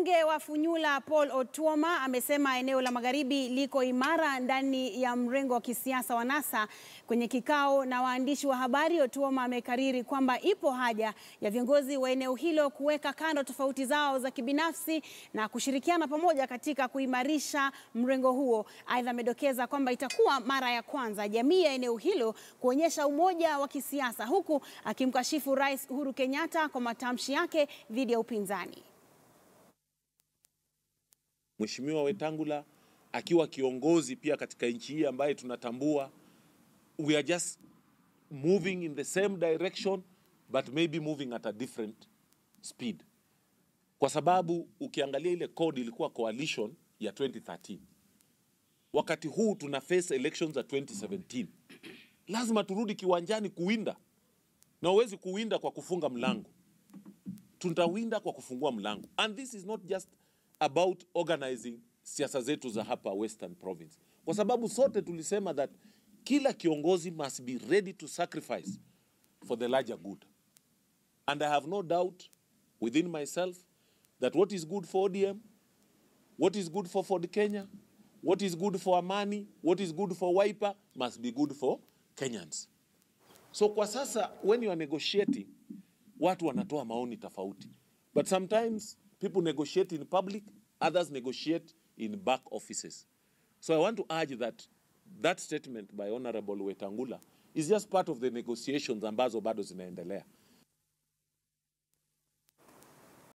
Mbunge wa Funyula Paul Otuoma amesema eneo la Magharibi liko imara ndani ya mrengo wa kisiasa wa NASA. Kwenye kikao na waandishi wa habari, Otuoma amekariri kwamba ipo haja ya viongozi wa eneo hilo kuweka kando tofauti zao za kibinafsi na kushirikiana pamoja katika kuimarisha mrengo huo. Aidha, amedokeza kwamba itakuwa mara ya kwanza jamii ya eneo hilo kuonyesha umoja wa kisiasa, huku akimkashifu Rais Uhuru Kenyatta kwa matamshi yake dhidi ya upinzani. Mheshimiwa Wetangula akiwa kiongozi pia katika nchi hii ambaye tunatambua, we are just moving in the same direction but maybe moving at a different speed, kwa sababu ukiangalia ile code ilikuwa coalition ya 2013 wakati huu tuna face elections za 2017 lazima turudi kiwanjani kuwinda, na huwezi kuwinda kwa kufunga mlango, tutawinda kwa kufungua mlango, and this is not just about organizing siasa zetu za hapa Western Province, kwa sababu sote tulisema that kila kiongozi must be ready to sacrifice for the larger good, and I have no doubt within myself that what is good for ODM, what is good for Ford Kenya, what is good for Amani, what is good for Wiper must be good for Kenyans. So kwa sasa when you are negotiating, watu wanatoa maoni tofauti, but sometimes people negotiate in public, others negotiate in back offices. So I want to urge that that statement by Honorable Wetangula is just part of the negotiations ambazo bado zinaendelea.